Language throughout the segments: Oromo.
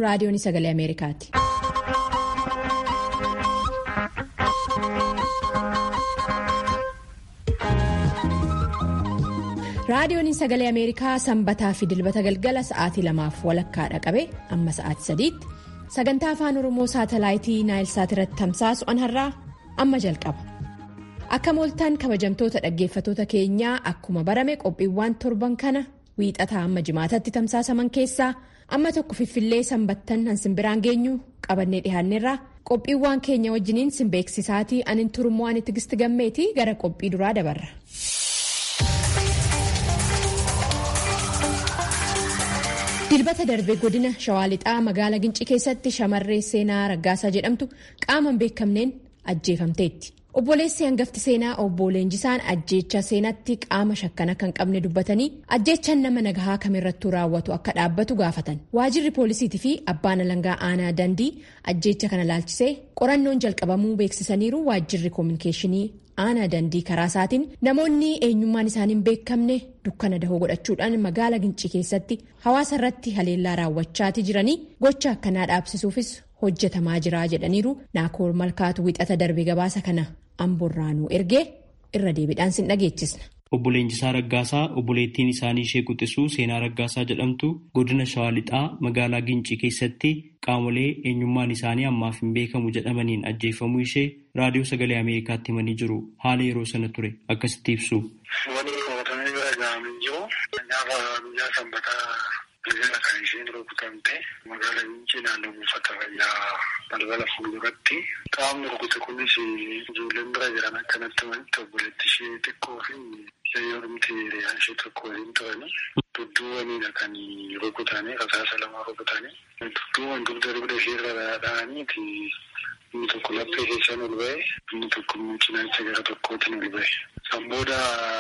raadiyoon sagalee ameerikaati. raadiyoon sagalee ameerikaa sanbataa fi dilbata galgala sa'aatii lamaaf walakkaadha qabe amma sa'aatii sadiitti sagantaa afaan oromoo saatalaayitii naayilsaat irratti tamsaasu har'aa amma jalqaba akka mooltaan kabajamtoota dhaggeeffatoota keenyaa akkuma barame qophiiwwan torban kana wiixataa amma jimaatatti tamsaasaman keessaa amma tokko fiffillee sanbattan hansimbiraan geenyu qabannee dhihaanneerraa qophiiwwan keenya wajjiniin simbeeksisaatii anin turummoo ani tigisti gammeetii gara qophii duraa dabarra. dilbata darbee godina shawaa lixaa magaala gincii keessatti shamarree seenaa raggaasaa jedhamtu qaamaan beekamneen ajjeefamteetti obboleessi hangafti seenaa obbo leenjisaan ajjeecha seenatti qaama shakkana kan qabne dubbatanii ajjeechan nama nagahaa kamirrattuu raawwatu akka dhaabbatu gaafatan waajirri poolisiitii fi abbaan alangaa aanaa dandii ajjeecha kana laalchisee qorannoon jalqabamuu beeksisaniiru waajirri koominikeeshinii. aanaa dandii karaa isaatiin namoonni eenyummaan isaanii hin beekamne dukkana dahoo godhachuudhaan magaala gincii keessatti hawaasa irratti haleellaa raawwachaatii jiranii gocha akkanaa dhaabsisuufis hojjetamaa jira jedhaniiru naakoor malkaatu wixata darbe gabaasa kana amboorraanuu ergee irra deebiidhaan sin dhageechisna. Obbo Leenjisaa Raggaasaa obboleettiin isaanii ishee quxisuu seenaa Raggaasaa jedhamtu godina Shawaa Lixaa magaalaa Gincii keessatti qaamolee eenyummaan isaanii ammaaf hin beekamu jedhamaniin ajjeefamuu ishee raadiyoo sagalee Ameerikaatti himanii jiru. Haala yeroo sana ture akkasitti ibsu. Wani qabatamee bira gahamee jiru gaafa guyyaa sanbataa bilbila kan isheen rukutamte magaalaa Gincii naannoo buufata fayyaa balbala fuulduratti qaamni rukute kunis ijoolleen bira jiran akkanatti manitti obboleetti ishee xiqqoo fi Yayyoomti hiriyaan ishee tokko waliin turani. Dudduuwwaniidha kan rukutanii rasaasa lama rukutanii. Dudduuwwan dugda dugda isheerra dha'aniiti inni tokko laphee keessaan ol ba'e inni tokko cinaacha gara tokkootiin ol ba'e. San booda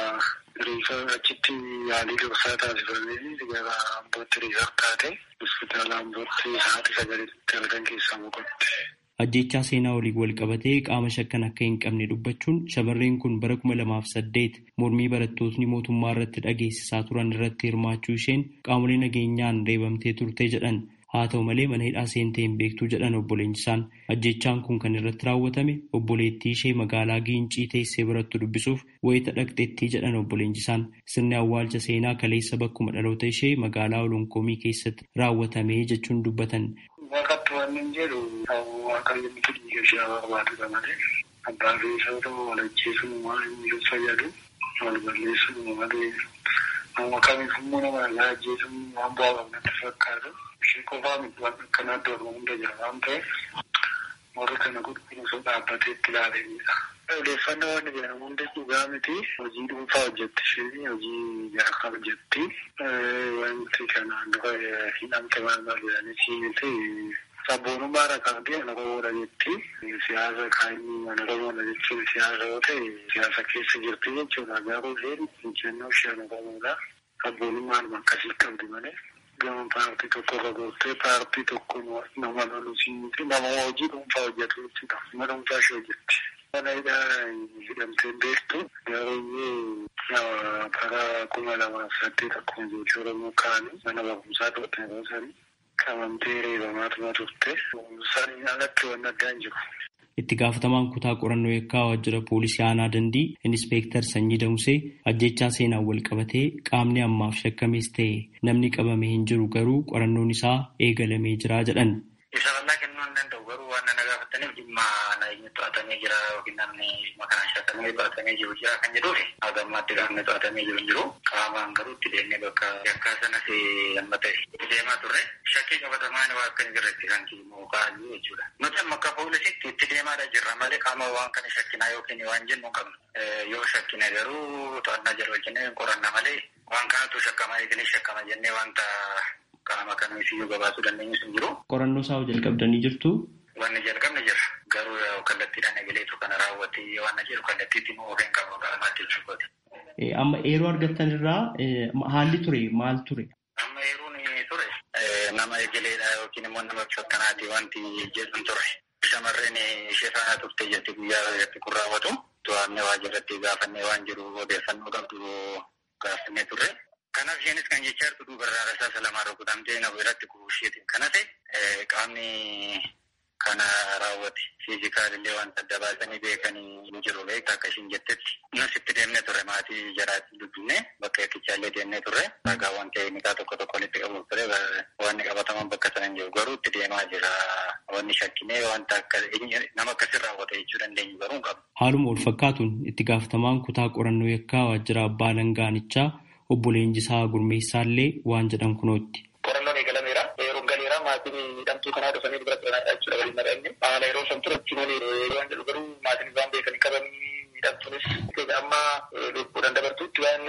riifa achitti yaalii dursaa taasifamee gara ambootti riifar taate hospitaala ambootti sa'aatii sagalitti halkan keessaa boqotte. Ajjechaa seenaa waliin wal qabatee qaama shakkan akka hin qabne dubbachuun shamarreen kun bara kuma lamaaf saddeet mormii barattootni mootummaa irratti dhageessisaa turan irratti hirmaachuu isheen qaamolee nageenyaan reebamtee turte jedhan haa ta'u malee mana hidhaa seentee hin beektuu jedhan obbo Leenjisaan ajjechaan kun kan irratti raawwatame obboleettii ishee magaalaa Giincii teessee birattu dubbisuuf wayita dhaqxeettii jedhan obbo Leenjisaan sirni awwaalcha seenaa kaleessa bakkuma dhaloota ishee magaalaa Olonkoomii keessatti raawwatame jechuun dubbatan. Waaqatti waan hin jedhu waaqayyo miti dhiiga ishee barbaadudha malee abbaa fi isa ta'u wal ajjeesuun waan inni fayyadu wal balleessuun malee nama kamiif immoo nama nagaa ajjeesuun waan bu'aa qabnatti fakkaatu ishee qofaa miti waan akkanaa iddoo hunda jira waan ta'eef warri kana qulqulluusoo dhaabbatee itti ilaalanidha. Odeeffannoo waan jedhamu hundi dhugaa miti hojii dhuunfaa hojjetti isheen hojii jaakaa hojjetti wanti kanaan dura hidhamte maal maal jedhanii siimte sabboonummaa irra qabdee ana qomoodha jetti siyaasa kaanii ana qomoodha jechuun siyaasa yoo ta'e siyaasa keessa jirti jechuudha garuu isheen injennoo ishee ana qomoodha sabboonummaan akkasii qabdi malee gama paartii tokko irra gooftee paartii tokko nama lolu siimte nama hojii dhuunfaa hojjetu jechuudha nama dhuunfaa ishee hojjetti. Wanayidhaa hidhamteen beektu garuu bara kuma lamaaf saddeet akkuma jechuun Oromoo kaanii mana barumsaa to'atan yeroo sanii qabamtee reebamaatuma turte sanii alatti waan addaa hin jiru. Itti gaafatamaan kutaa qorannoo yakkaa waajjira poolisii aanaa dandii inspektar Sanyii Damsee ajjechaa seenaan wal qabatee qaamni ammaaf shakkamees ta'e namni qabame hin jiru garuu qorannoon isaa eegalamee jira jedhan. Isa bal'aa kennuu hin danda'u garuu waan na gaafataniif dhimma nageenya to'atamee jira yookiin namni maqaan shakkamee to'atamee jiru jira kan jedhuufi hagammaatti qaamni to'atamee jiru hin jiru qaamaan garuu itti deemnee bakka yakkaa sanas amma ta'e deemaa turre shakkii qabatamaan waa akka hin jirretti kan kiimoo kaa'anii jechuudha. Nuti amma akka poolisitti itti deemaadha jirra malee qaama waan kana shakkinaa yookiin waan jennu hin qabnu. Yoo shakkine garuu to'annaa jira wajjin qoranna malee waan kanatu shakkama eegalee shakkama jennee wanta qaama kamiifiyyuu gabaasuu dandeenyu hin jiru. Qorannoo isaa jalqabdanii jirtu. Wanni jalqabne jira. Garuu kallattiidhaan eegaleetu kana raawwatee waan jiru kallattiitti immoo of hin qabu qaamaatti jechuudha. Amma yeroo argattan irraa haalli ture maal ture? Amma yeroon ture nama eegaleedha yookiin immoo nama shakkanaati wanti jedhu ture. Shamarreen ishee faana turte jetti guyyaa irratti kun raawwatu. To'annee waajjirratti gaafannee waan jiru odeeffannoo qabdu gaafannee turre. Kanaaf isheenis kan jechaa jirtu duubarraa rasaasa lamaan rukutamtee na biratti kuusheetiin kana ta'e qaamni kana raawwate fiizikaalillee wanta adda baasanii beekanii ni jiru beekta akka ishiin jettetti. Nus itti deemnee turre maatii jaraatiin dubbifne bakka eeggichaa deemnee turre ragaawwan teeknikaa tokko tokko walitti qabuuf ture wanni qabataman bakka sana hin jiru garuu itti deemaa jira wanni shakkinee wanta akka nama akkasii raawwate jechuu dandeenyu garuu hin qabu. Haaluma wal fakkaatuun itti gaafatamaan kutaa qorannoo yakkaa waajjira abbaa langaanichaa obbo Leenjisaa Gurmeessaallee waan jedhan kunootti. Qorannoon eegalameera. Yeroo galeera maatiin miidhamtuu kanaa dhufanii dubara turanidha jechuudha waliin mari'anne. Haala yeroo san ture achi malee waan jedhu garuu maatiin isaan beekanii qabanii miidhamtuunis amma lubbuudhaan dabartuutti waan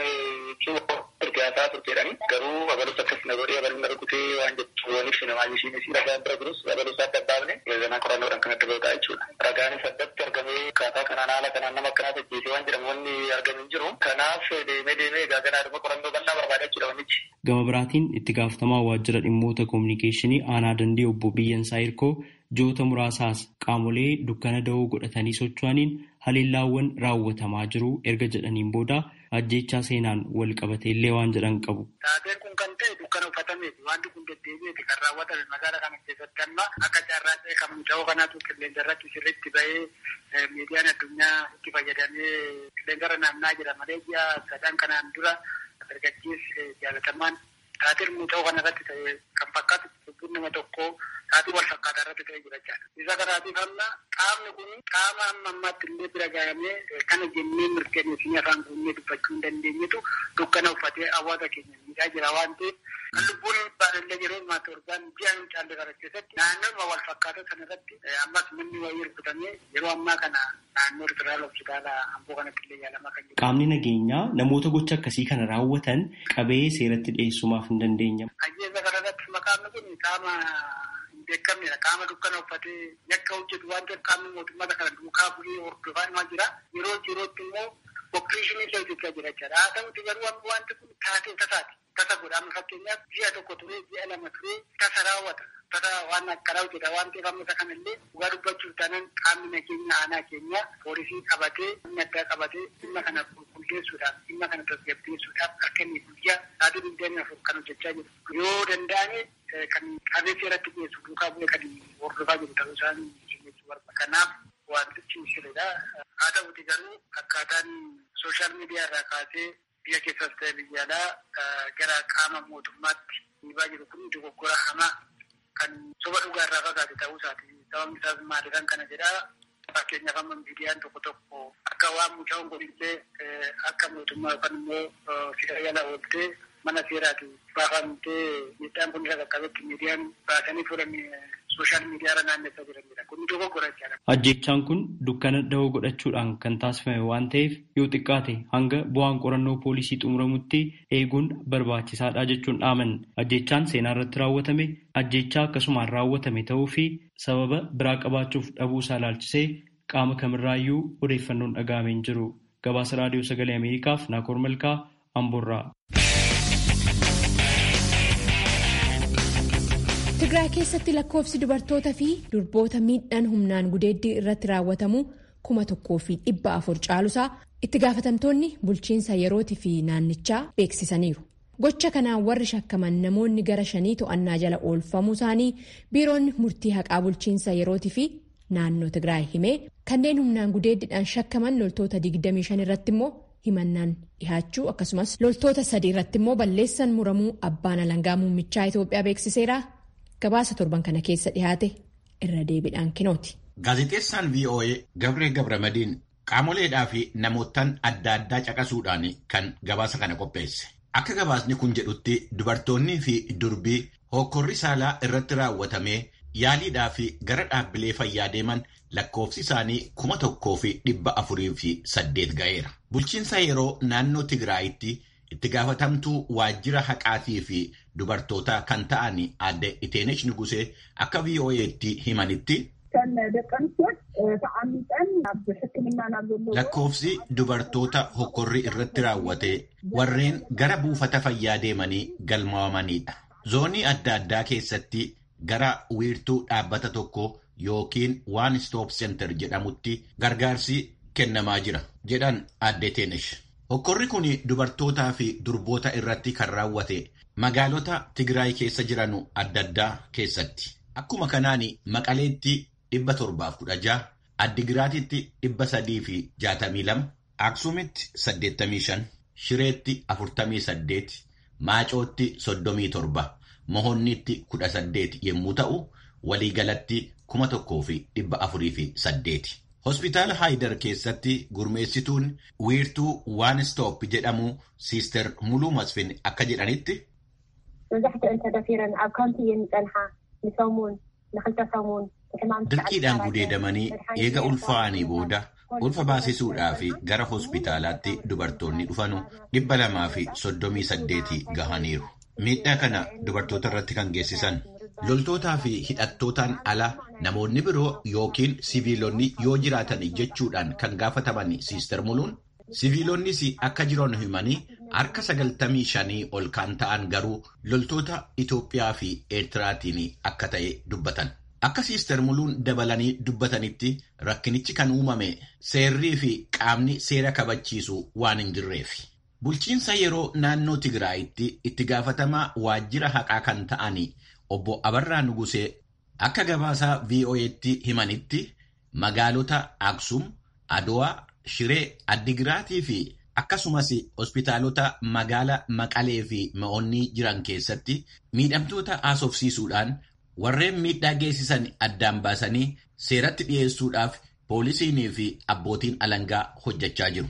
ergaasaa turteedhani. Garuu abalus akkas na godhee abalin na rukutee waan jettu waniif namaa ishiinis ragaan bira jirus abalus adda baafne zanaa qorannoodhaan kan adda ba'uudha jechuudha. Ragaanis addatti argamee akkaataa kanaan haala kanaan nama akkanaa tajjeesee waan jedhamu wanni argamu hin jiru. Kanaaf deemee deemee egaa ganaadhuma qorannoo bal'aa barbaada jechuudha wannichi. Gama biraatiin itti gaafatamaa waajjira dhimmoota koominikeeshinii aanaa dandee obbo Biyyansaa Hirkoo joota muraasaas qaamolee dukkana da'oo godhatanii socho'aniin haleellaawwan raawwatamaa jiru erga jedhaniin booda ajjeechaa seenaan wal qabatee illee waan jedhan qabu. Taateen kun kan ta'e dukkana uffatameti wanti kun deddeebi'eeti kan raawwatame magaalaa kana keessatti amma akka carraa ta'e kan muca'oo kanaatu qilleensa irratti sirriitti ba'ee miidiyaan addunyaa itti fayyadamee qilleensa irra naannaa jira malee ji'a sadan kanaan dura dargaggeessi jaalatamaan taateen muca'oo kana irratti ta'e kan fakkaatu lubbuun nama tokkoo taatii wal fakkaataa irratti ta'e jira jechaadha. Isa kanaatiif amma qaamni kun qaama amma ammaatti illee bira gahamee kana jennee mirkaneessinee afaan kunnee dubbachuu hin dandeenyetu dukkana uffatee hawaasa keenya miidhaa jira waan ta'eef kan lubbuun baadallee yeroo ammaa torbaan ji'a hin caalle kana keessatti naannooma wal fakkaataa sana irratti ammas manni wayii rukutamee yeroo ammaa kana naannoo federaal hospitaala amboo kanatti illee yaalamaa kan jiru. Qaamni nageenyaa namoota gocha akkasii kana raawwatan qabee seeratti dhiyeessumaaf hin dandeenyamu. Ajjeesa kanarratti maqaan kun qaama hin beekamnedha. Qaama dukkana uffatee yakka hojjetu waan ta'eef qaamni mootummaa kana duukaa bu'ee hordofaa jira. Yeroo yerootti immoo opereeshinii isa hojjechaa jira jechaadha. Haa ta'uti garuu wanti kun taatee tasaati. Tasa godhama fakkeenyaaf ji'a tokko turee ji'a lama turee tasa raawwata. Tasa waan akkanaa hojjeta waan ta'eef amma isa kanallee dhugaa dubbachuuf taanaan qaamni nageenya aanaa keenya poolisii qabatee humna addaa qabatee dhimma kana qulqulleessuudhaaf dhimma kana tasgabbeessuudhaaf akka inni guyyaa sa'aatii digdamii afur kan hojjechaa jiru. Yoo danda'ame kan qabee seeratti dhiyeessu duukaa bu'ee kan hordofaa jiru ta'uu isaan jechuu barbaada. Kanaaf wantichi sirriidha. Haa ta'uti garuu akkaataan sooshaal miidiyaa irraa kaasee biyya keessas ta'e biyya alaa gara qaama mootummaatti dhiibaa jiru kun dogoggora hamaa kan soba dhugaa irraa fagaate ta'uu isaati. Sababni isaas maaliidhaan kana jedhaa fakkeenyaaf amma miidiyaan tokko tokko akka waan mucaan godhillee akka mootummaa yookaan immoo fira yala ooltee mana seeraati baafamtee miidhaan kun isa qaqqabetti miidiyaan baasanii fuudhan sooshaal miidiyaa irra naannessaa jiranidha. Kun dogoggora jechaadha. Ajjechaan kun dukkana da'oo godhachuudhaan kan taasifame waan ta'eef yoo xiqqaate hanga bu'aan qorannoo poolisii xumuramutti eeguun barbaachisaadha jechuun dhaaman. Ajjechaan seenaa irratti raawwatame ajjechaa akkasumaan raawwatame ta'uu fi sababa biraa qabaachuuf dhabuu isaa ilaalchisee qaama kamirraayyuu odeeffannoon dhaga'amee hin jiru. Gabaasa raadiyoo sagalee Ameerikaaf Naakoor Malkaa Amboorraa. Tigraay keessatti lakkoofsi dubartootaa fi durboota miidhaan humnaan gudeeddii irratti raawwatamu kuma tokkoo fi dhibba afur caalusaa itti gaafatamtoonni bulchiinsa yerootii fi naannichaa beeksisaniiru. Gocha kanaan warri shakkaman namoonni gara shanii to'annaa jala oolfamuu isaanii biiroonni murtii haqaa bulchiinsa yerootii fi naannoo Tigraay himee kanneen humnaan gudeeddiidhaan shakkaman loltoota 25 irratti immoo himannaan dhihaachuu akkasumas loltoota sadii irratti immoo balleessan muramuu abbaan alangaa muummichaa Itoophiyaa beeksiseera. Gabaasa torban kana keessa dhihaate irra deebiidhaan kinooti. Gaazexeessaan VOA Gabree Gabramadiin qaamoleedhaa fi namootaan adda addaa caqasuudhaan kan gabaasa kana qopheesse. Akka gabaasni kun jedhutti dubartoonnii fi durbii hokkorri saalaa irratti raawwatamee yaaliidhaa fi gara dhaabbilee fayyaa deeman lakkoofsi isaanii kuma tokkoo fi dhibba afurii fi saddeet ga'eera. Bulchiinsa yeroo naannoo Tigraayitti itti gaafatamtuu waajjira haqaatii fi dubartootaa kan ta'an adde Iteenesh Nugusee akka VOA'tti himanitti. Lakkoofsi dubartoota hokkorri irratti raawwate warreen gara buufata fayyaa deemanii galmaa'amanidha. Zoonii adda addaa keessatti gara wiirtuu dhaabbata tokko yookiin waan stop center jedhamutti gargaarsi kennamaa jira jedhan adde Iteenesh. Hokkorri kun dubartootaa fi durboota irratti kan raawwate magaalota Tigraay keessa jiran adda addaa keessatti. Akkuma kanaan Maqaleetti dhibba torbaaf kudha jaha, Addigiraatitti dhibba sadii fi jaatamii lama, Aksuumitti saddeettamii shan, Shireetti afurtamii saddeet, Maacootti soddomii torba, Mohonnitti kudha saddeet yommuu ta'u, waliigalatti kuma tokkoo fi dhibba afurii fi saddeeti. Hospitaala Haayidar keessatti gurmeessituun wiirtuu waan stoop jedhamu Siister Muluu Masfin akka jedhanitti. መብዛሕትአን ተደፊረን ኣብ ካምፒ እየን ዝፀንሓ ንሰሙን ንክልተ ሰሙን Dirqiidhaan gudeedamanii eega ulfaa'anii booda ulfa baasisuudhaa fi gara hospitaalaatti dubartoonni dhufanu dhibba lamaa fi soddomii saddeetii gahaniiru. Miidhaa kana dubartoota irratti kan geessisan loltootaa fi hidhattootaan ala namoonni biroo yookiin siviilonni yoo jiraatan jechuudhaan kan gaafataman Siister Muluun siviilonnis akka jiran himanii harka sagaltamii shanii ol kan ta'an garuu loltoota Itoophiyaa fi Eertiraatiin akka ta'e dubbatan. Akka Siister Muluun dabalanii dubbatanitti rakkinichi kan uumame seerrii fi qaamni seera kabachiisu waan hin jirreef. Bulchiinsa yeroo naannoo Tigraayitti itti gaafatamaa waajjira haqaa kan ta'an obbo Abarraa Nugusee akka gabaasaa VOA'tti himanitti magaalota Aksum, Adowaa, Shiree, Addigiraatii fi akkasumas hospitaalota magaala Maqalee fi Ma'oonnii jiran keessatti miidhamtoota haasofsiisuudhaan warreen miidhaa geessisan addaan baasanii seeratti dhiyeessuudhaaf poolisiinii fi abbootiin alangaa hojjechaa jiru.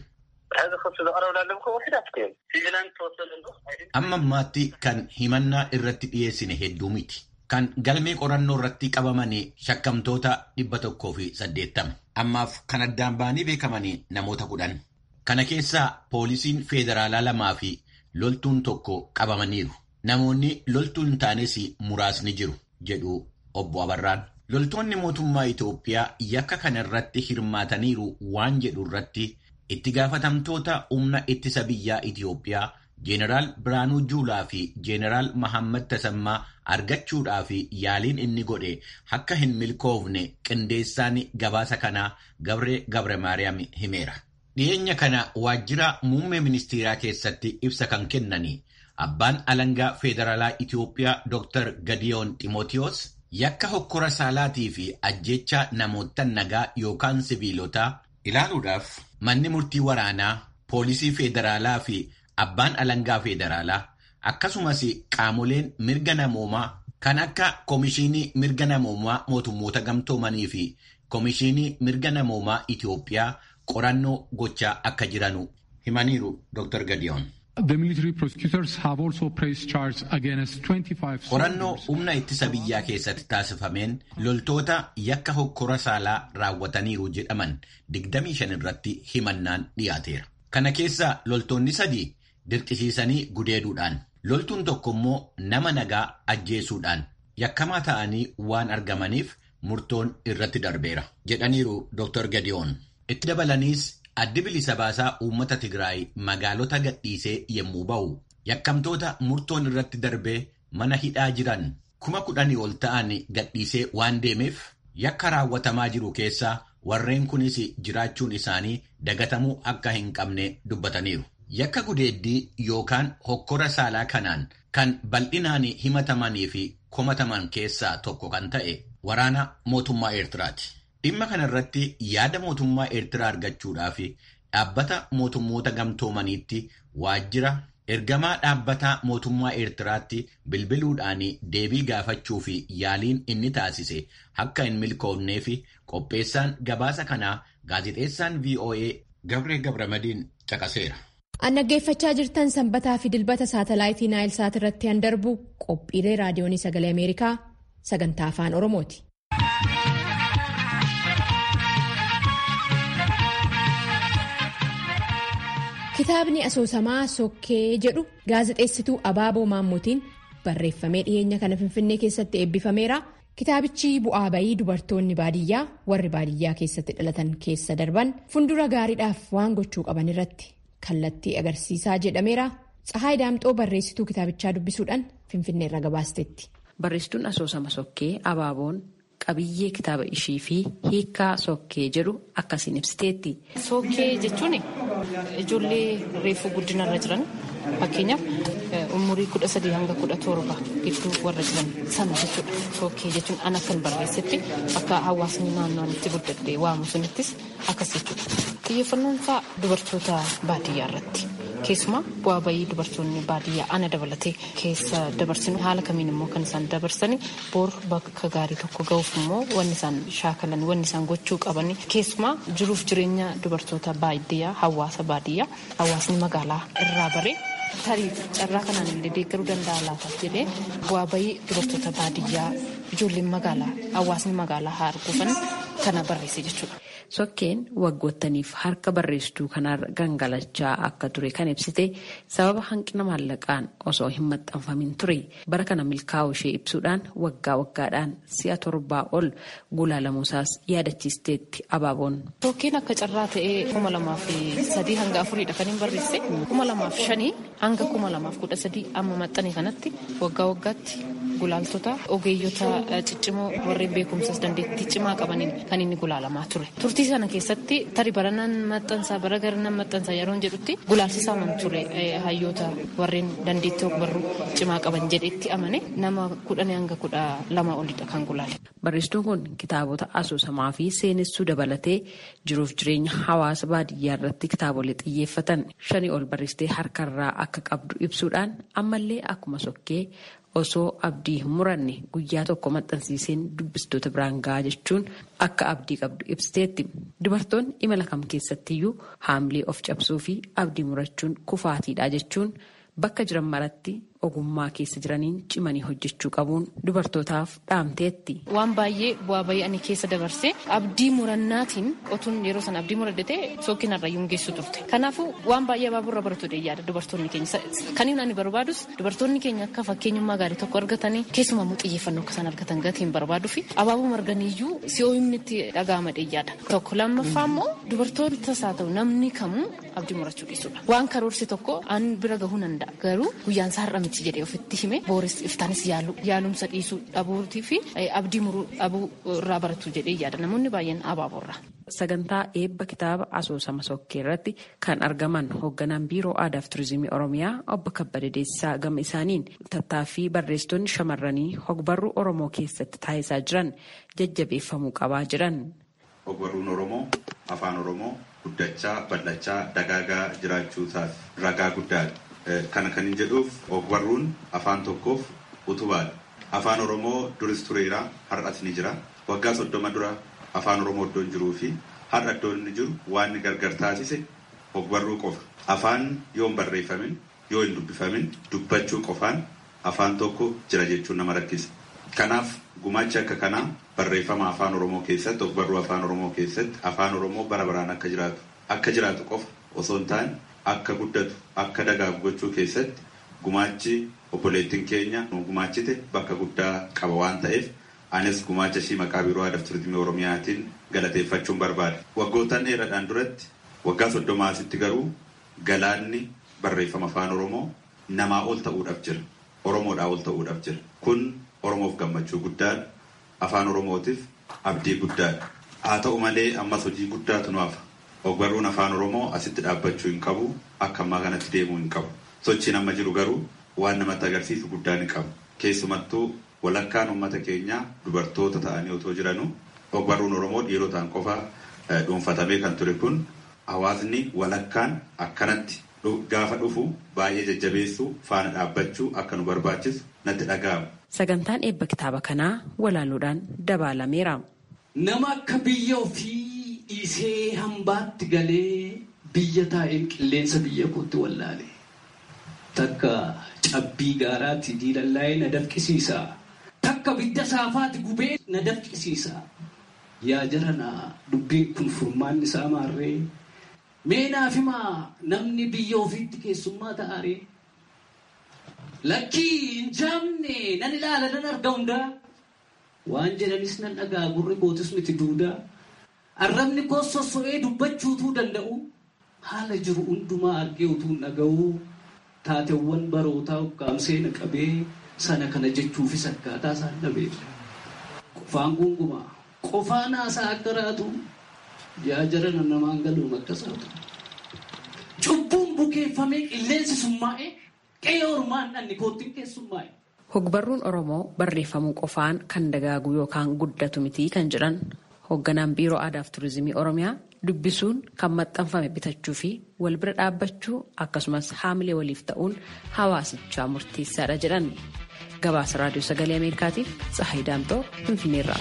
Amma ammaatti kan himannaa irratti dhiyeessine hedduu miti. Kan galmee qorannoo irratti qabamanii shakkamtoota dhibba tokkoo fi saddeettama. Ammaaf kan addaan ba'anii beekamanii namoota kudhan. Kana keessaa poolisiin federaalaa lamaa fi loltuun tokko qabamaniiru. Namoonni loltuun hin taanes muraasni jiru. jedhu obbo Abarraan. Loltoonni mootummaa Itoophiyaa yakka kana irratti hirmaataniiru waan jedhu irratti itti gaafatamtoota humna ittisa biyyaa Itoophiyaa Jeeneraal Biraanuu Juulaa fi Jeeneraal Mahammad Tasammaa argachuudhaa fi yaaliin inni godhe akka hin milkoofne qindeessaan gabaasa kanaa Gabree Gabre Maariyaam himeera. Dhiyeenya kana waajjira muummee ministeeraa keessatti ibsa kan kennanii Abbaan alangaa federaalaa Itoophiyaa Dr. Gadiyoon Ximootiyoos yakka hokkora saalaatii fi ajjecha namoota nagaa yookaan siviilotaa ilaaluudhaaf manni murtii waraanaa, poolisii federaalaa fi abbaan alangaa federaalaa akkasumas qaamoleen mirga namoomaa kan akka Komishinii Mirga Namoomaa Mootummoota Gamtoomanii fi Komishinii Mirga Namoomaa Itoophiyaa qorannoo gochaa akka jiranu himaniiru Dr. Gadiyoon. The military prosecutors have also pressed charges against 25 Qorannoo humna ittisa biyyaa keessatti taasifameen loltoota yakka hokkora saalaa raawwataniiru jedhaman 25 irratti himannaan dhiyaateera. Kana keessaa loltoonni sadii dirqisiisanii gudeeduudhaan, loltuun tokko immoo nama nagaa ajjeesuudhaan yakkamaa ta'anii waan argamaniif murtoon irratti darbeera jedhaniiru Dr. Gadiyoon. Itti dabalaniis Addi bilisa baasaa uummata Tigraay magaalota gadhiisee yommuu ba'u yakkamtoota murtoon irratti darbee mana hidhaa jiran kuma kudhanii ol ta'an gadhiisee waan deemeef yakka raawwatamaa jiru keessaa warreen kunis jiraachuun isaanii dagatamuu akka hin qabne dubbataniiru. Yakka gudeeddii yookaan hokkora saalaa kanaan kan bal'inaan himatamanii fi komataman keessaa tokko kan ta'e waraana mootummaa Eertiraati. Dhimma kana irratti yaada mootummaa Eertiraa argachuudhaaf dhaabbata mootummoota gamtoomaniitti waajjira ergamaa dhaabbata mootummaa Eertiraatti bilbiluudhaan deebii gaafachuu fi yaaliin inni taasise akka hin milkoofnee fi qopheessaan gabaasa kanaa gaazexeessaan VOA Gabree Gabramadiin caqaseera. An dhaggeeffachaa jirtan sanbataa fi dilbata saatalaayitii Naayilsaat irratti han darbu qophiilee raadiyoonii sagalee Ameerikaa sagantaa afaan Oromooti. Kitaabni asoosamaa Sokkee jedhu gaazexeessituu Abaaboo Maammotiin barreeffamee dhiyeenya kana Finfinnee keessatti eebbifameera. Kitaabichi bu'aa bayii dubartoonni baadiyyaa warri baadiyyaa keessatti dhalatan keessa darban fuuldura gaariidhaaf waan gochuu qaban irratti kallattii agarsiisaa jedhameera. Tsahaay Daamxoo barreessituu kitaabichaa dubbisuudhaan Finfinnee irra gabaasteetti. Barreessituun asoosama Sokkee Abaaboon qabiyyee kitaaba ishii fi hiikaa Sokkee jedhu akkasiin ibsiteetti. Sokkee jechuun ijoollee reefuu guddinarra jiran fakkeenyaaf umurii kudha sadii hanga kudha torba gidduu warra jiran sana jechuudha. Shookkee jechuun an akkan barreessetti akka hawaasni naannoo itti guddadhee waamu sunittis akkas jechuudha. Xiyyeeffannoon isaa dubartoota baadiyyaa irratti. Keessumaa bu'aa bayii dubartoonni baadiyyaa ana dabalatee keessa dabarsinu haala kamiin immoo kan isaan dabarsanii boor bakka gaarii tokko ga'uuf immoo wanni isaan shaakalan wanni isaan gochuu qaban keessumaa jiruuf jireenya dubartoota baadiyyaa hawaasa baadiyyaa hawaasni magaalaa irraa baree tarii carraa kanaan illee deeggaruu danda'a laata jedhee bu'aa bayii dubartoota baadiyyaa ijoolleen magaalaa hawaasni magaalaa haa arguufan kana barreesse jechuudha. Sokkeen waggoottaniif harka barreessituu kanarra gangalachaa akka ture kan ibsite sababa hanqina maallaqaan osoo hin maxxanfamin ture bara kana milkaa'uu ishee ibsuudhaan waggaa waggaadhaan si'a torbaa ol gulaalamuusaas yaadachiisteetti abaaboon. Sokkeen akka carraa ta'ee kuma lamaaf sadii hanga afuriidha kan hin barreesse kuma lamaaf shanii hanga kuma lamaaf kudha sadii amma maxxane kanatti waggaa waggaatti gulaaltota ogeeyyota ciccimoo warreen beekumsas dandeettii cimaa qabaniin kan inni gulaalamaa ture. Turtii sana keessatti tari baranaan maxxansaa bara garanaan maxxansaa yeroo jedhutti gulaalsisaa ture hayyoota warreen dandeettii ogbarruu cimaa qaban jedhetti amane nama kudhanii hanga kudha lama olidha kan gulaale. Barreessituun kun kitaabota asoosamaa fi seenessuu dabalatee jiruuf jireenya hawaasa baadiyyaa irratti kitaabolee xiyyeeffatan shanii ol barreessitee harkarraa akka qabdu ibsuudhaan ammallee akkuma sokkee osoo abdii hin muranne guyyaa tokko maxxansiiseen dubbistoota biraan gahaa jechuun akka abdii qabdu ibsiteetti. Dubartoonni imala kam keessattiyyuu haamlee of cabsuu fi abdii murachuun kufaatiidha jechuun bakka jiran maratti ogummaa keessa jiraniin cimanii hojjechuu qabuun dubartootaaf dhaamteetti. Waan baay'ee bu'aa bayii ani keessa dabarsee abdii murannaatiin otuun yeroo sana abdii muradde sookin harrayyuun geessu turte. Kanaafuu waan baay'ee abaaburra baratu yaada dubartoonni keenya. Kan inni ani barbaadus dubartoonni keenya akka fakkeenyummaa gaarii tokko argatanii keessumaa immoo xiyyeeffannoo akka isaan argatan gatiin barbaaduu fi abaabuu marganiyyuu si'ooyimni itti dhaga'ama yaada. Tokko lammaffaa immoo dubartootas haa ta'u namni kamuu abdii murachuu dhiisudha. Waan karoorse tokko an bira gahuu danda'a garuu guyyaan isaa har'a miti jedhee ofitti hime booris iftaanis yaalu yaalumsa dhiisuu dhabuutii fi abdii muruu dhabuu irraa baratu jedhee yaada namoonni baay'een abaaboorra. Sagantaa eebba kitaaba asoosama sokkee irratti kan argaman hoogganaan biiroo aadaa fi turizimii oromiyaa obbo Kabbada Deessisaa gama isaaniin tattaaffii barreessitoonni shamarranii hogbarruu oromoo keessatti taasisaa jiran jajjabeeffamuu qabaa jiran. Ogbarruun oromoo afaan oromoo guddachaa bal'achaa dagaagaa jiraachuu isaaf ragaa guddaadha. Kana kan hin jedhuuf ogbarruun afaan tokkoof utubaadha. Afaan oromoo duris tureera har'as ni jira. Waggaa soddoma dura afaan oromoo iddoon jiruu fi har'a iddoon inni jiru waan inni gargar taasise ogbarruu qofa. Afaan yoo hin barreeffamin yoo hin dubbifamin dubbachuu qofaan afaan tokko jira jechuun nama rakkisa. Kanaaf gumaachi akka kanaa barreeffama afaan oromoo keessatti ogbarruu afaan oromoo keessatti afaan oromoo bara baraan akka jiraatu akka jiraatu qofa osoo hin taane akka guddatu akka dagaagu gochuu keessatti gumaachi obboleettiin keenya gumaachite bakka guddaa qaba waan ta'eef anis gumaacha ishii maqaa biiroo aadaa fi turizimii oromiyaatiin galateeffachuun barbaada. Waggoottan dheeraadhaan duratti waggaa soddomaa asitti garuu galaanni barreeffama afaan oromoo namaa ol ta'uudhaaf jira. Oromoodhaa ol ta'uudhaaf jira. Kun oromoof gammachuu guddaadha. Afaan oromootiif abdii guddaadha. Haa ta'u malee ammas hojii guddaatu nu hafa. Ogbarruun afaan oromoo asitti dhaabbachuu hin qabu. Akka ammaa kanatti deemuu hin qabu. Sochiin amma jiru garuu waan namatti agarsiisu guddaa ni qabu. Keessumattuu walakkaan uummata keenyaa dubartoota ta'anii otoo jiranuu ogbarruun oromoo dhiirotaan qofa dhuunfatamee kan ture kun hawaasni walakkaan akkanatti gaafa dhufu baay'ee jajjabeessuu faana dhaabbachuu akka nu barbaachisu natti dhaga'ama. Sagantaan eebba kitaaba kanaa walaaluudhaan dabaalameera. Nama akka biyya ofii dhiisee hambaatti galee biyya taa'een qilleensa biyya kootti wallaale. Takka cabbii gaaraatti diilallaa'ee na dafqisiisa. Takka bidda saafaatti gubee na dafqisiisa. Yaa jarana dubbiin kun furmaanni isaa maarree. Mee naaf himaa namni biyya ofiitti keessummaa ta'aree. Lakkii hin jaamne nan ilaala nan arga hundaa. Waan jedhanis nan dhagaa gurri kootis miti duudaa. Arrabni koos sosso'ee dubbachuutuu danda'u. Haala jiru hundumaa argee utuu dhaga'uu. Taateewwan barootaa ukkaamsee na qabee sana kana jechuufis akkaataa isaan dhabee. Qofaan gungumaa. Qofaan haasaa akka raatu yaa jarana namaan galuun akkasaatu. cubbuun bukeeffamee qilleensi summaa'ee qe'ee ormaan dhanni koottiin keessummaa'e. Hogbarruun Oromoo barreeffamuu qofaan kan dagaagu yookaan guddatu miti kan jedhan hoogganaan biiroo aadaa fi turizimii Oromiyaa dubbisuun kan maxxanfame bitachuu fi wal bira dhaabbachuu akkasumas haamilee waliif ta'uun hawaasichaa murteessaadha jedhan. Gabaasa raadiyoo sagalee Ameerikaatiif Tsahayi Daamtoo Finfinneerraa.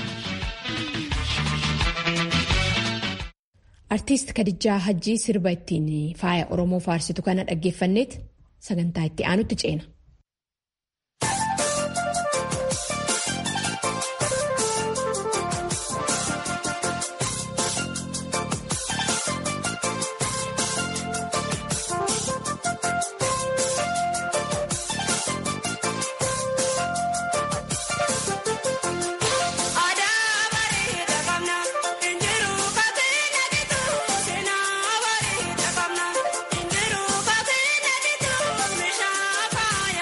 Artiist Kadijaa Hajjii sirba ittiin faaya Oromoo faarsitu kana dhaggeeffanneet sagantaa itti aanutti ceena. Fire!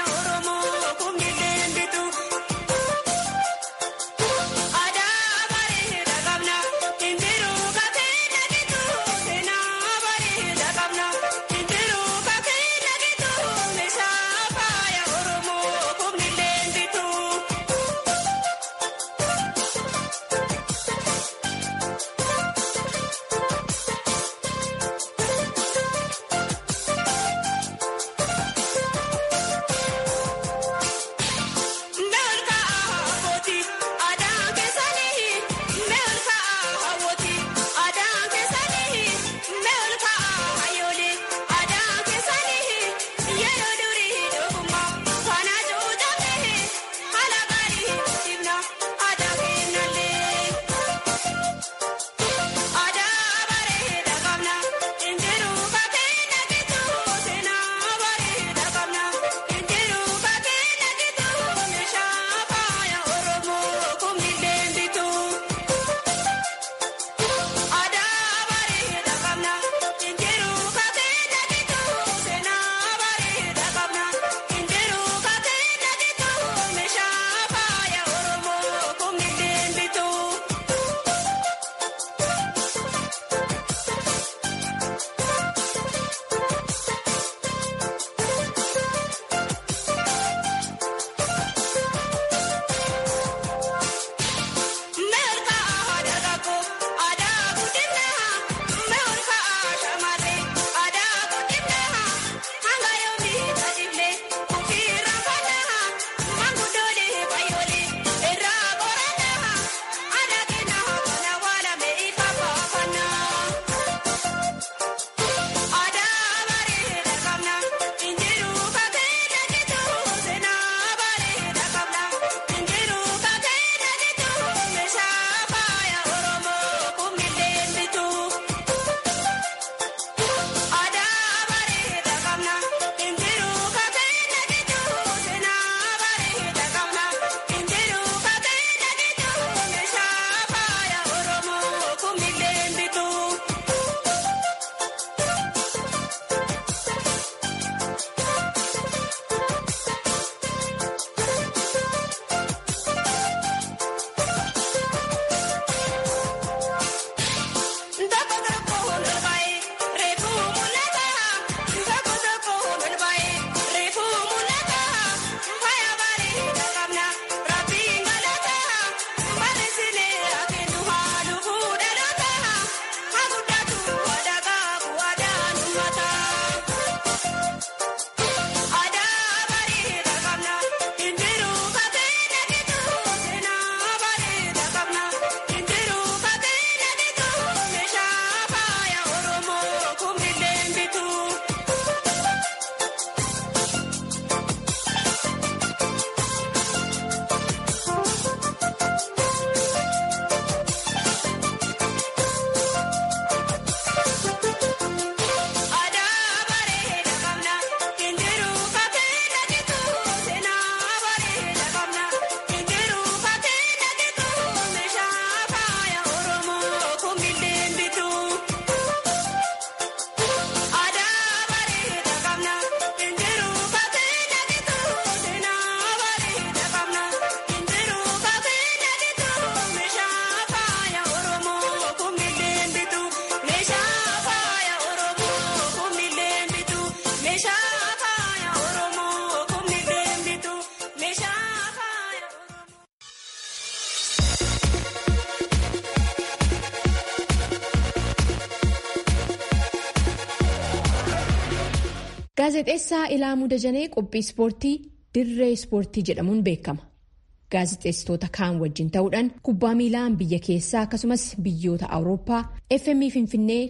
Gaazexeessaa Ilaamuu Dajanee qophii ispoortii dirree ispoortii jedhamuun beekama. Gaazexeessitoota kaan wajjin ta'uudhaan kubbaa miilaan biyya keessaa akkasumas biyyoota Awurooppaa FM Finfinnee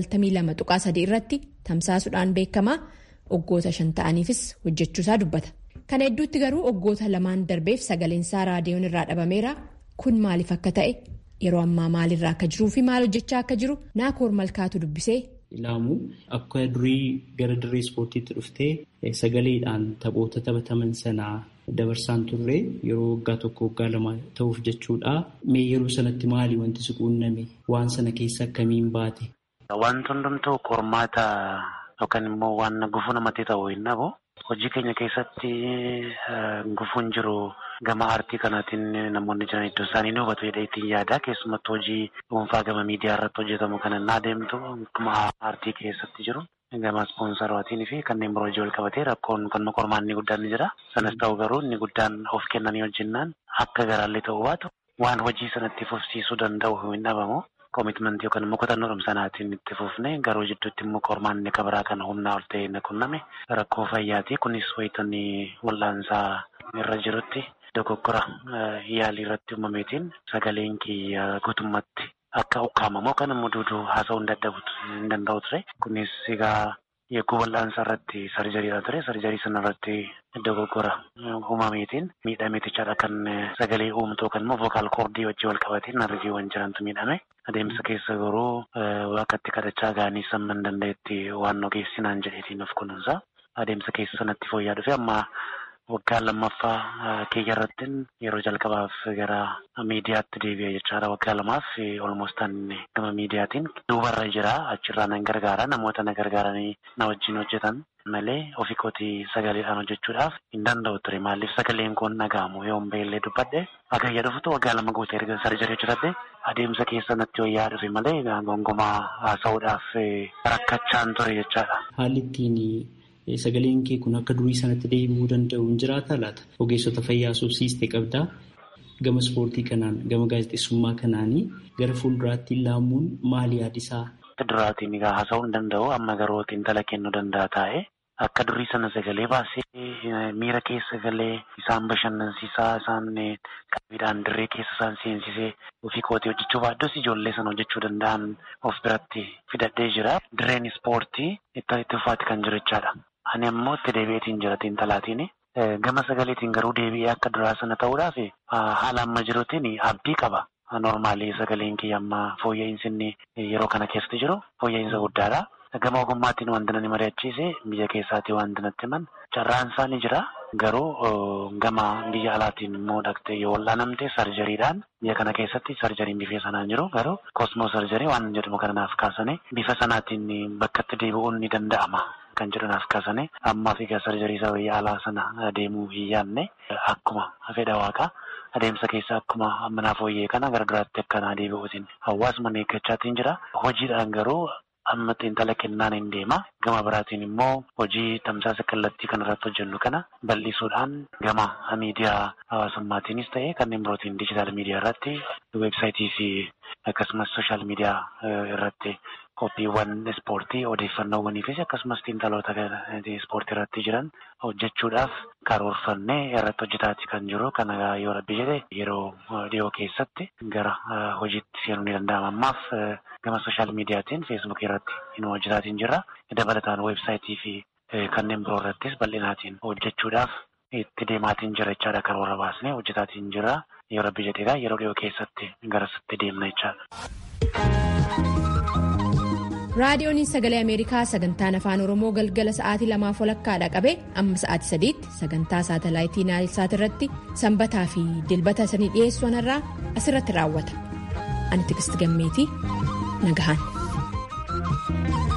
92.3 irratti tamsaasuudhaan beekama. Waggoota shan ta'aniifis hojjechuusaa dubbata. Kana hedduutti garuu waggoota lamaan darbeef sagaleensaa raadiyoon irraa dhabameera. Kun maaliif akka ta'e yeroo ammaa maalirraa akka jiruu fi maal hojjechaa akka jiru naakoor malkaatu dubbisee. Ilaamu akka durii gara dirree ispoortiitti dhuftee sagaleedhaan taphoota taphataman sanaa dabarsaan turre yeroo waggaa tokko waggaa lama ta'uuf jechuudha. Mee yeroo sanatti maali wanti si quunname waan sana keessa akkamiin baate? Wanti hundumtuu qormaata yookaan immoo waan gufuu namatti ta'u hin dhabu. Hojii keenya keessatti gufuun jiru gama aartii kanaatiin namoonni jiran iddoo isaanii ni hubatu jedhee ittiin yaada. Keessumattuu hojii dhuunfaa gama miidiyaa irratti hojjetamu kan inni adeemtu akkuma aartii keessatti jiru. Gama ispoonsaraatiin fi kanneen biroo hojii wal qabatee rakkoon kan qormaanni guddaan ni jira. Sanas ta'u garuu inni guddaan of kennanii hojjennaan akka garaallee ta'uu baatu waan hojii sanatti fufsiisuu danda'u hin dhabamu. Koomitmentii yookaan immoo kutannoodhuma sanaatiin itti fufne garuu jidduutti immoo qormaanni akka biraa kan humnaa ol ta'e na qunname rakkoo fayyaati. Kunis wayitanii wal'aansaa irra jirutti dogoggora yaalii irratti uumameetiin sagaleen kiyya guutummaatti akka ukkaamamu kan immoo duuduu haasa'uu hin danda'u ture. Kunis egaa Yegguu wal'aansa irratti sarjariidha ture. Sarjarii sana irratti dogoggora uumameetiin miidhameetichaadha kan sagalee uumtu yookaan immoo vookaal koordii wajjin wal qabatee narviiwwan jirantu miidhame. Adeemsa keessa garuu waaqatti kadhachaa ga'anii samma hin danda'etti waan ogeessinaan jedheetiin of kunuunsa. Adeemsa keessa sanatti fooyya'aa dhufe amma waggaa lammaffaa kiyya irratti yeroo jalqabaaf gara miidiyaatti deebi'a jechaadha. Waggaa lamaaf olmoostaan gama miidiyaatiin duubarra jira. Achirraa nan gargaara. Namoota na gargaaranii na wajjin hojjetan malee ofii kootii sagaleedhaan hojjechuudhaaf hin danda'u ture. Maaliif sagaleen kun dhaga'amu yoo beellee dubbadhe hagayya dhufutu waggaa lama guutee erga sarjarii hojjetadhe adeemsa keessa natti wayyaa dhufe malee gongomaa haasa'uudhaaf rakkachaan ture jechaadha. Haalli ittiin Sagaleen kee kun akka durii sanatti deebi'uu danda'u hin jiraata laata? Ogeessota fayyaa subsiistee qabdaa? Gama ispoortii kanaan, gama gaazexeessummaa kanaanii gara fuulduraatti laamuun maali yaadisaa? Duraatiin egaa haasa'uu hin danda'u. Amma garuu xiinxala kennuu danda'a taa'e. Akka durii sana sagalee baasee miira keessa galee isaan bashannansiisaa isaan qabiidhaan dirree keessa isaan seensisee ofii kootii hojjechuu baaddus ijoollee sana hojjechuu danda'an of biratti fidadhee jira. Dirreen ispoortii itti fufaati kan jiru jechaadha. Ani ammoo itti deebi'eetiin jira xiinxalaatiin. Gama sagaleetiin garuu deebi'ee akka duraa sana ta'uudhaaf haala amma jiruutiin abdii qaba. Normaalii sagaleen kiyya amma fooyya'insi inni yeroo kana keessatti jiru fooyya'insa guddaadha. Gama ogummaatiin wanti nani mari'achiise biyya keessaatii wanti natti himan carraan isaa ni jira. Garuu gama biyya alaatiin immoo dhaqxee yoo wal'aanamte sarjariidhaan biyya kana keessatti sarjariin bifa sanaan jiru garuu kosmoo sarjarii waan jedhamu kanaaf kaasanii bifa sanaatiin bakkatti deebi'uun ni danda'ama. Kan jedhanaaf kaasanii ammaa fi sarjarii isa biyya alaa sana deemuu hin yaadne akkuma fedha waaqaa adeemsa keessa akkuma ammanaa fooyyee kana gargaraatti akkanaa deebi'uutiin hawaasuma eeggachaatiin jira. Hojiidhaan garuu amma xiinxala kennaan hin deema. Gama biraatiin immoo hojii tamsaasa kallattii kanarratti hojjennu kana bal'isuudhaan gama miidiyaa hawaasummaatiinis ta'e kanneen birootiin diijitaal miidiyaa irratti weebsaayitii fi akkasumas sooshaal miidiyaa irratti qophiiwwan ispoortii odeeffannoowwanii fi akkasumas xiinxaloota ispoortii irratti jiran hojjechuudhaaf karoorfannee irratti hojjetaati kan jiru. Kana yoo rabbi jedhe yeroo dhiyoo keessatti gara hojiitti seenuu ni danda'ama. Ammaaf gama sooshaal miidiyaatiin feesbuukii irratti hin hojjetaatiin jirra. Dabalataan weebsaayitii fi kanneen biroo irrattis bal'inaatiin hojjechuudhaaf itti deemaatiin jira jechaadha karoora baasnee hojjetaatiin jira. Yoo rabbi jedheedha yeroo dhiyoo keessatti garasitti deemna jechaadha. raadiyoon sagalee ameerikaa sagantaan afaan oromoo galgala sa'aatii lamaaf walakkaadha qabe amma sa'aatii sadiitti sagantaa saatalaayitii naayilsaat irratti sanbataa fi dilbata sanii dhiyeessu irraa asirratti raawwata ani tigisti gammeetii nagahaan.